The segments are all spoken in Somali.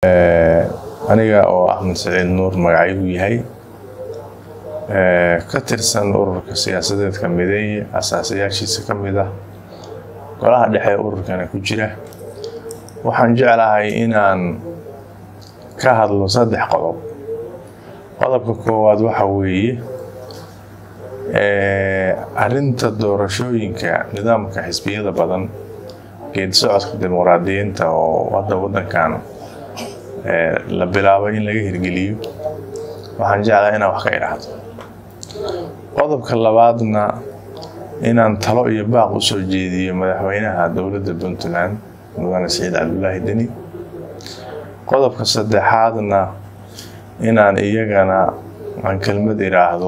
aniga oo axmed saciid nuur magacaygu yahay ka tirsan ururka siyaasadeedka mideeye asaasayaashiisa ka mid ah golaha dhexe ururkana ku jira waxaan jeclahay inaan ka hadlo saddex qodob qodobka koowaad waxa weeye arinta doorashooyinka nidaamka xisbiyada badan geedi socodka dimuqraadiyiinta oo hadda wadankan la bilaabay in laga hirgeliyo waxaan jeclahay inaan wax ka idhaahdo qodobka labaadna inaan talo iyo baaq u soo jeediyo madaxweynaha dowladda puntland mudane saciid cabdulaahi deni qodobka saddexaadna inaan iyagana aan kelmad idhaahdo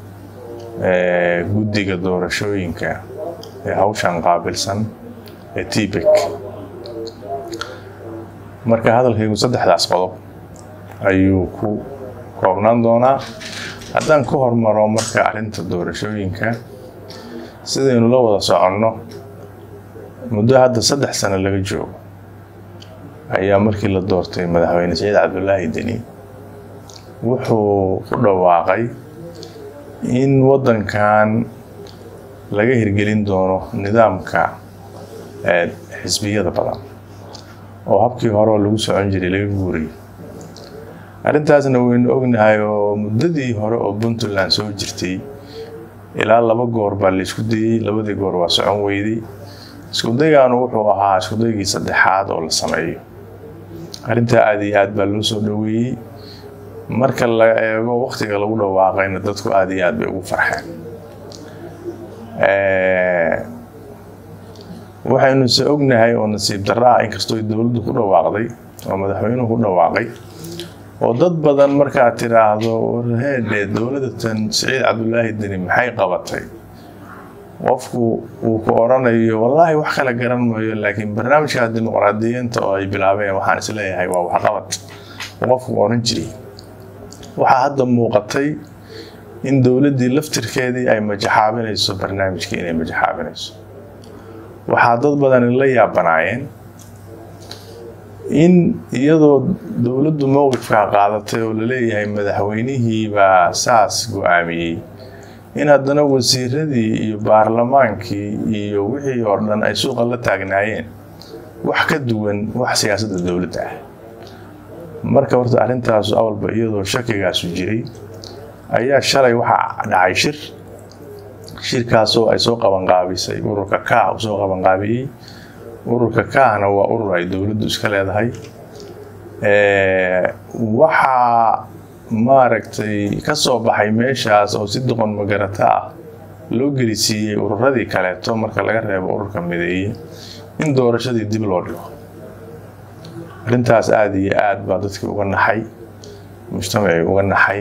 guddiga doorashooyinka ee hawshan qaabilsan ee tbek marka hadalkaygu saddexdaas qodob ayuu ku koobnaan doonaa haddaan ku hormaro marka arrinta doorashooyinka sidaynu la wada soconno muddo hadda saddex sano laga joogo ayaa markii la doortay madaxweyne saciid cabdulaahi deni wuxuu ku dhawaaqay in waddankan laga hirgelin doono nidaamka xisbiyada badan oo habkii hore oo lagu socon jiray laga guuriyo arrintaasna waynu ognahay oo muddadii hore oo puntland soo jirtay ilaa laba goor baa la isku dayey labadii goor waa socon weyday iskudaygaanu wuxuu ahaa iskudaygii saddexaad oo la sameeyo arrintaa aada iyo aad baa loo soo dhoweeyey marka la eego waktiga lagu dhawaaqayna dadku aada iyo aad bay ugu farxeen waxaynu se ognahay oo nasiib darro ah inkastoo dowladdu ku dhawaaqday oo madaxweynuhu ku dhawaaqay oo dad badan markaad tiraahdo warheedhe dowladda tan saciid cabdulaahi deni maxay qabatay qofku uu ku oranayo wallaahi wax kala garan maayo laakiin barnaamijka dimuqraadiyiinta oo ay bilaabeen waxaan isleeyahay waa waxqabad qofku oran jiray waxaa hadda muuqatay in dowladdii laftirkeedii ay majaxaabinayso barnaamijkii inay majaxaabinayso waxaa dad badani la yaabanaayeen in iyadoo dowladdu mowqifkaa qaadatay oo laleeyahay madaxweynihii baa saas go-aamiyey in haddana wasiiradii iyo baarlamaankii iyo wixii oo dhan ay suuqa la taagnaayeen wax ka duwan wax siyaasadda dowladda ah marka horta arrintaasu awalba iyadoo shakigaasu jiray ayaa shalay waxaa dhacay shir shirkaasoo ay soo qabanqaabisay ururka kaah uu soo qabanqaabiyey ururka kaahna waa urur ay dowladdu iska leedahay waxaa maaragtay ka soo baxay meeshaas oo si doqon magarata ah loo gelisiiyey ururadii kaleeto marka laga reebo ururka mideeye in doorashadii dib loo dhigo arrintaas aada iyo aad baa dadkii uga naxay mujtamacii uga naxay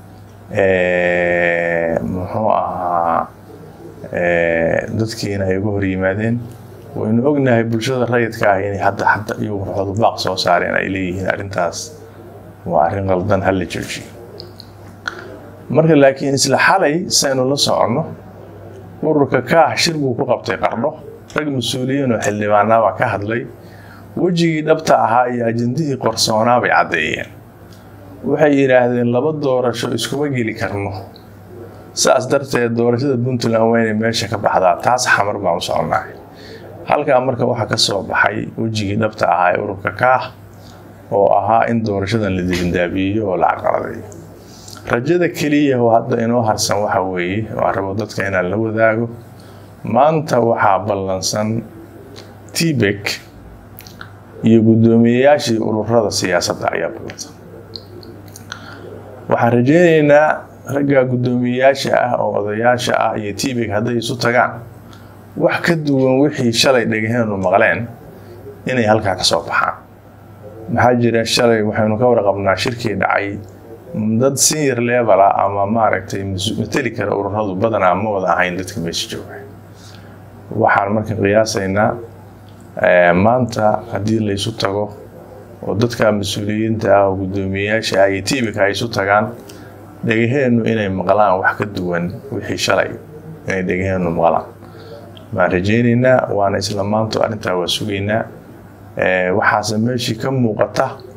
muxuu ahaa dadkiina ay uga hor yimaadeen waynu ognahay bulshada rayidka ah inay hadda hadda iyagu ruxoodu baaq soo saareen ay leeyihiin arrintaas waa arrin qaldan hala joojiyo marka laakiin isla xalay saynu la soconno ururka kaah shir buu ku qabtay qardho rag mas-uuliyiin oo xildhibaanaa baa ka hadlay wejigii dhabta ahaa iyo ajendihii qorsoonaa bay caddeeyeen waxay yidhaahdeen laba doorasho iskuma geli karno saas darteed doorashada puntland waa inay meesha ka baxdaa taas xamar baan u soconnahay halkaa marka waxaa ka soo baxay wejigii dhabta ahaa ee ururka kaah oo ahaa in doorashadan la dibindaabiyeyo oo la caqaladeeyo rajada keliya oo hadda inoo harsan waxa weeye oo aan rabo dadka inaan la wadaago maanta waxaa ballansan tbek iyo guddoomiyeyaashii ururada siyaasadda ayaa ballansan waxaan rajeyneynaa ragga guddoomiyeyaasha ah oo odayaasha ah iyo tbek hadday isu tagaan wax ka duwan wixii shalay dhagaheenu maqleen inay halkaa ka soo baxaan maxaa jira shalay waxaynu ka warqabnaa shirkii dhacay dad senior level ah ama maaragtay mateli kara ururadu badanaa ma wada ahayn dadka meesha jooga waxaan marka qiyaasaynaa maanta haddii la isu tago oo dadka mas-uuliyiinta ah oo guddoomiyeyaasha ah iyo tibika ay isu tagaan dhagaheenu inay maqlaan wax ka duwan wixii shalay inay dhagaheenu maqlaan waan rajeyneynaa waana isla maanto arrintaa waa sugaynaa waxaase meeshii ka muuqata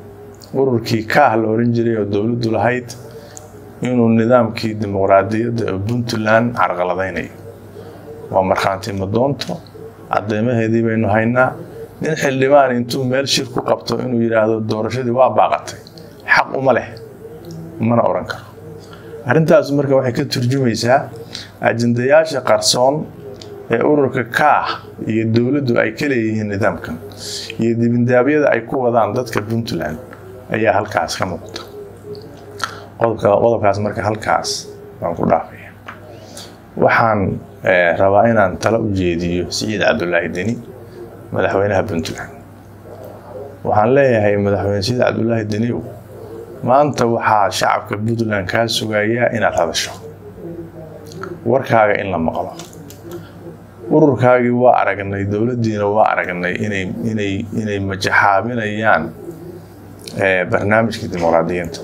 ururkii kaah la oran jiray oo dowladdu lahayd inuu nidaamkii dimuqraadiyadda ee puntland carqaladaynayo waa markhaanti madoonto cadeymaheedii baynu haynaa nin xildhibaan intuu meel shir ku qabto inuu yidhaahdo doorashadii waa baaqatay xaq uma leh mana oran karo arrintaas marka waxay ka turjumaysaa ajendayaasha qarsoon ee ururka kaah iyo dowladdu ay ka leeyihiin nidaamkan iyo dibindaabyada ay ku wadaan dadka puntland ayaa halkaas ka muuqda qodobkaas marka halkaas waan ku dhaafaya waxaan rabaa inaan talo u jeediyo siciid cabdulaahi deni madaxweynaha puntland waxaan leeyahay madaxweyne siciid cabdulaahi deniyow maanta waxaa shacabka puntland kaa sugayaa inaad hadasho warkaaga in la maqlo ururkaagii waa aragnay dowladdiina waa aragnay inay inay inay majaxaabinayaan barnaamijka dimuqraadiyiinta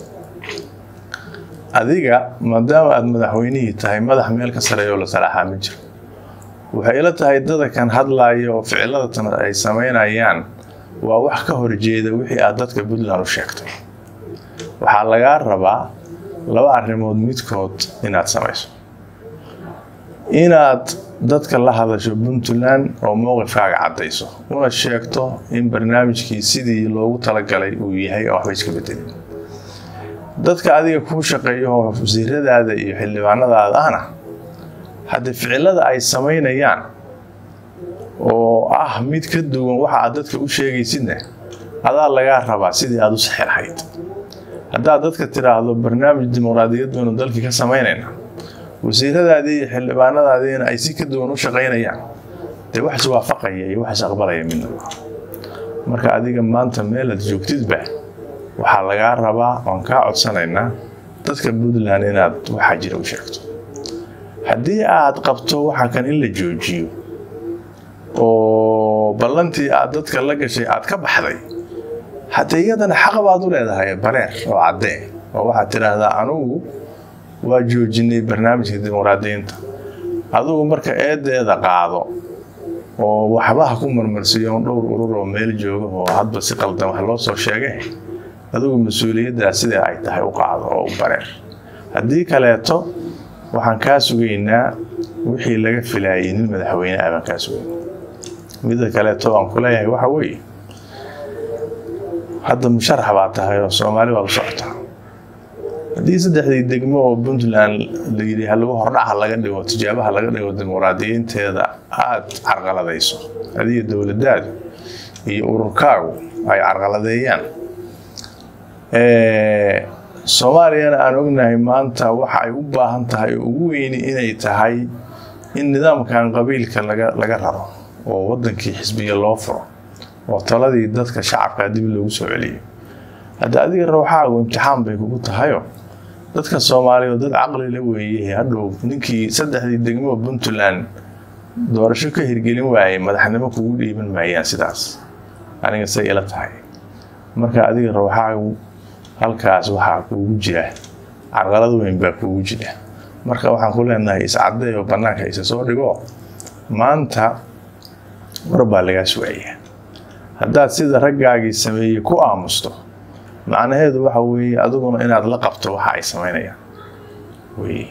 adiga maadaama aada madaxweynihii tahay madax meel ka sareeyo la salaaxaa ma jiro waxay ila tahay dadakan hadlaaya oo ficilladatan ay samaynayaan waa wax ka horjeeda wixii aad dadka puntland u sheegtay waxaa lagaa rabaa laba arrimood midkood inaad samayso inaad dadka la hadasho puntland oo mowqifkaaga caddayso una sheegto in barnaamijkii sidii loogu talagalay uu yahay oo waxba iska bedelin dadka adiga kuu shaqeeyo oo wasiiradaada iyo xildhibaanadaada ahna haddii ficilada ay samaynayaan oo ah mid ka duwan waxa aad dadka u sheegaysidna adaa lagaa rabaa sidii aada u saxi lahayd haddaad dadka tiraahdo barnaamij dimuqraadiyad baynu dalkii ka samaynayna wasiiradaadii iyo xildhibaanadaadiina ay si ka duwan u shaqaynayaan dee wax iswaafaqaya iyo wax isaqbalaya midna marka adiga maanta meelaad joogtidba waxaa lagaa rabaa oon kaa codsanaynaa dadka puntland inaad waxaa jira u sheegto haddii aad qabto waxa kan in la joojiyo oo ballantii aad dadka la gashay aad ka baxday haddee iyadana xaq baad u leedahay bareer oo caddee oo waxaad tidhaahdaa anugu waa joojinay barnaamijka dimuqraadiyiinta adugu marka eedeeda qaado oo waxbaha ku marmarsiiyo dhowr urur oo meel jooga oo hadba si qaldan wax loo soo sheegay adigu mas-uuliyaddaas sidai ay tahay u qaado oo u bareer haddii kaleeto waxaan kaa sugaynaa wixii laga filaayay nin madaxweyne ah baan kaa sugayna midda kaleeto aan ku leeyahay waxa weeye hadda musharax baa tahay oo soomaali waa la socotaa haddii saddexdii degmo oo puntland layidhi halagu hordhaca laga dhigo tijaabaha laga dhigo dimuqraadiyiinteeda aada carqaladayso adiga dowladdaadu iyo ururkaagu ay carqaladeeyaan soomaaliyana aan ognahay maanta waxa ay u baahan tahay oo ugu weyni inay tahay in nidaamkan qabiilka laga raro oo wadankii xisbiya loo furo oo taladii dadka shacabka dib loogu soo celiyo hadda adiga rawxaagu imtixaan bay kugu tahayo dadka soomaaliya dad caqli la weeye hadhow ninkii saddexdii degmo puntland doorasho ka hirgelin waayay madaxnimo kugu dhiiban maayaan sidaas aniga say ila tahay marka adiga rawxaagu halkaas waxaa kuugu jira carqalad weyn baa kuugu jira marka waxaan ku leenahay iscadday oo bannaanka isa soo dhigo maanta war baa lagaa sugayaa haddaad sida raggaagii sameeyey ku aamusto macnaheedu waxa weeye adiguna inaad la qabto waxa ay samaynayaan weye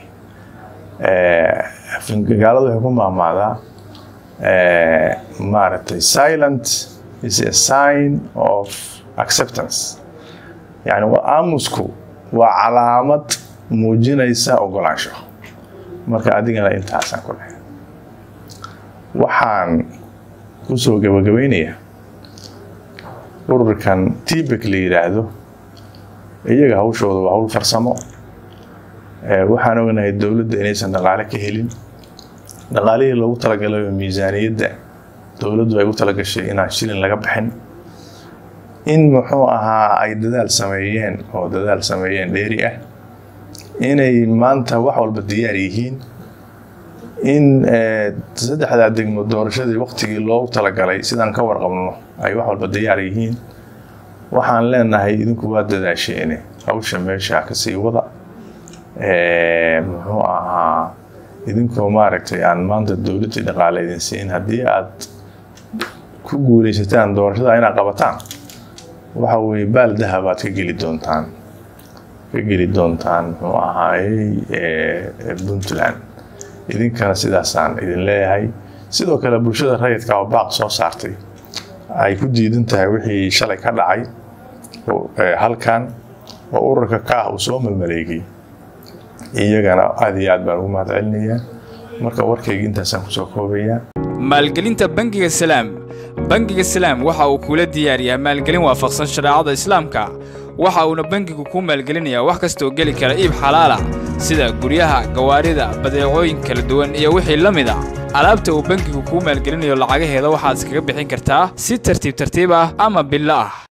gaalada waxay ku maamaadaa maaragtay silent is a sign of acceptance yani aamusku waa calaamad muujinaysa ogolaansho marka adigana intaasaan ku lehay waxaan kusoo gabagabaynayaa ururkan tibek la yidhaahdo iyaga hawshooda waa hawl farsamo waxaan ognahay dowladda inaysan dhaqaale ka helin dhaqaalihii loogu talagalay oo miisaaniyadda dowladdu ay u talagashay inaan shilin laga bixin in muxuu ahaa ay dadaal sameeyeen oo dadaal sameeyeen dheeri ah inay maanta wax walba diyaar yihiin in saddexdaa degmo doorashadii waqtigii loogu talagalay sidaan ka warqabno ay wax walba diyaar yihiin waxaan leenahay idinku waa dadaasheene hawsha meesha kasii wada muxuu ahaa idinkoo maaragtay aan maanta dowladdii dhaqaale idin siin haddii aad ku guuleysataan doorashada inaad qabataan waxa weeye baal dahabaad ka geli doontaan ka geli doontaan muxuu ahaayey puntland idinkana sidaasaan idin leeyahay sidoo kale bulshada rayidka oo baaq soo saartay ay ku diidan tahay wixii shalay ka dhacay halkan oo ururka ka ah uu soo malmaleegay iyagana aad iyo aad baan ugu mahad celinayaa marka warkayga intaasaan kusoo koobayaa maalgelinta bangiga salaam bangiga salaam waxa uu kula diyaariyaa maalgelin waafaqsan shareecada islaamka waxa uuna bangigu kuu maalgelinayaa wax kastaoo geli kara iib xalaala sida guryaha gawaarida badeecooyin kala duwan iyo wixii la mid a alaabta uu bangigu kuu maalgelinayo lacagaheeda waxaad iskaga bixin kartaa si tartiib tartiib ah ama billo ah